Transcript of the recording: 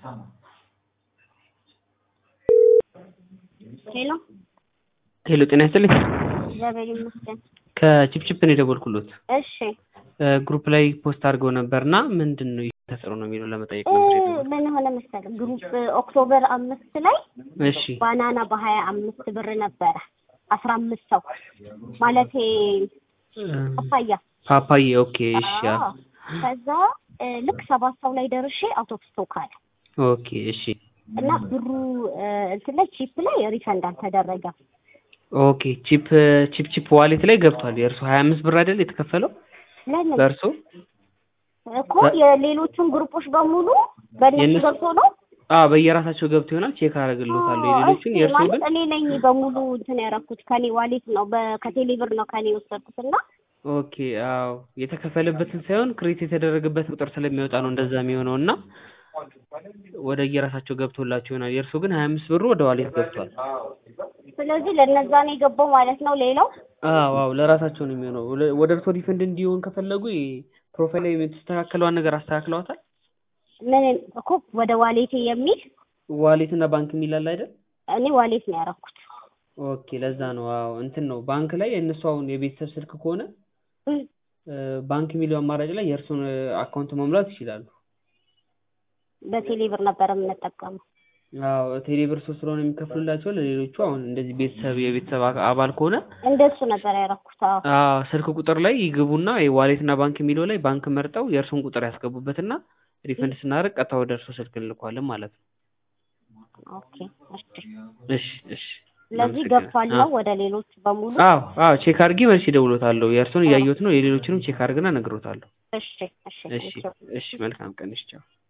ሄሎ ሄሎ ጤና ይስጥልኝ። እግዚአብሔር ይመስገን። ከቺፕቺፕ ነው የደወልኩሎት። እሺ ግሩፕ ላይ ፖስት አድርገው ነበር እና ምንድን ነው ተፈጥሮ ነው የሚለው ለመጠየቅ እ ነበር የደወልኩት። ምን ሆነ መሰለህ ግሩፕ ኦክቶበር አምስት ላይ እሺ ባናና በሀያ አምስት ብር ነበረ አስራ አምስት ሰው ማለቴ ፓፓያ ፓፓዬ ኦኬ እሺ ያ አዎ። ከዛ እ ልክ ሰባት ሰው ላይ ደርሼ አውት ኦፍ ስቶክ አለ ኦኬ እሺ እና ብሩ እ እንትን ላይ ቺፕ ላይ ሪፈንድ አልተደረገም። ኦኬ ቺፕ ቺፕ ቺፕ ዋሌት ላይ ገብቷል። የእርሱ ሀያ አምስት ብር አይደል የተከፈለው ለምን በእርሱ እኮ የሌሎቹን ግሩፖች በሙሉ በእነሱ የእነሱ- ገብቶ ነው አ በየራሳቸው ገብቶ ይሆናል ቼክ አደርግልዎታለሁ። የሌሎቹን እሺ፣ የእርሱ ማለት ግን እኔ ነኝ በሙሉ እንትን ያደረኩት ከኔ ዋሌት ነው በ- ከቴሌ ብር ነው ከኔ የወሰድኩት እና ኦኬ አዎ የተከፈለበትን ሳይሆን ክሬት የተደረገበት ቁጥር ስለሚወጣ ነው እንደዛ የሚሆነው እና ወደ የራሳቸው ገብቶላቸው ይሆናል። የእርሱ ግን ሀያ አምስት ብሩ ወደ ዋሌት ገብቷል። ስለዚህ ለነዛ ነው የገባው ማለት ነው። ሌላው አዎ አዎ ለራሳቸው ነው የሚሆነው። ወደ- ወደ እርሶ ሪፈንድ እንዲሆን ከፈለጉ ፕሮፋይል ላይ የተስተካከለዋን ነገር አስተካክለዋታል። ምን እኮ ወደ ዋሌቴ የሚል ዋሌት እና ባንክ የሚል አለ አይደል? እኔ ዋሌት ነው ያደረኩት። ኦኬ ለዛ ነው። አዎ እንትን ነው ባንክ ላይ የእነሱ አሁን የቤተሰብ ስልክ ከሆነ እም፣ እ፣ ባንክ የሚለው አማራጭ ላይ የእርሱን አካውንት መሙላት ይችላሉ። በቴሌ ብር ነበር የምንጠቀመው። አዎ ቴሌብር ሶስት ስለሆነ የሚከፍሉላቸው ለሌሎቹ አሁን እንደዚህ ቤተሰብ የቤተሰብ አ- አባል ከሆነ እንደሱ ነበር ያደረኩት። አዎ አዎ ስልክ ቁጥር ላይ ይግቡና ዋሌት እና ባንክ የሚለው ላይ ባንክ መርጠው የእርሱን ቁጥር ያስገቡበትና ሪፈንድ ስናደርግ ቀጥታ ወደ እርሱ ስልክ እንልኳለን ማለት ነው። ኦኬ እሺ። እሺ እሺ ስለዚህ እናመሰግናለን። ገብቷል አዎ ነው ወደ ሌሎች በሙሉ። አዎ አዎ ቼክ አድርጊ መልስ ይደውሎታለሁ። የእርሱን እያየሁት ነው። የሌሎችንም ቼክ አድርግና እነግሮታለሁ። እሺ እሺ እሺ እሺ። እሺ መልካም ቀን። እሺ ቻው።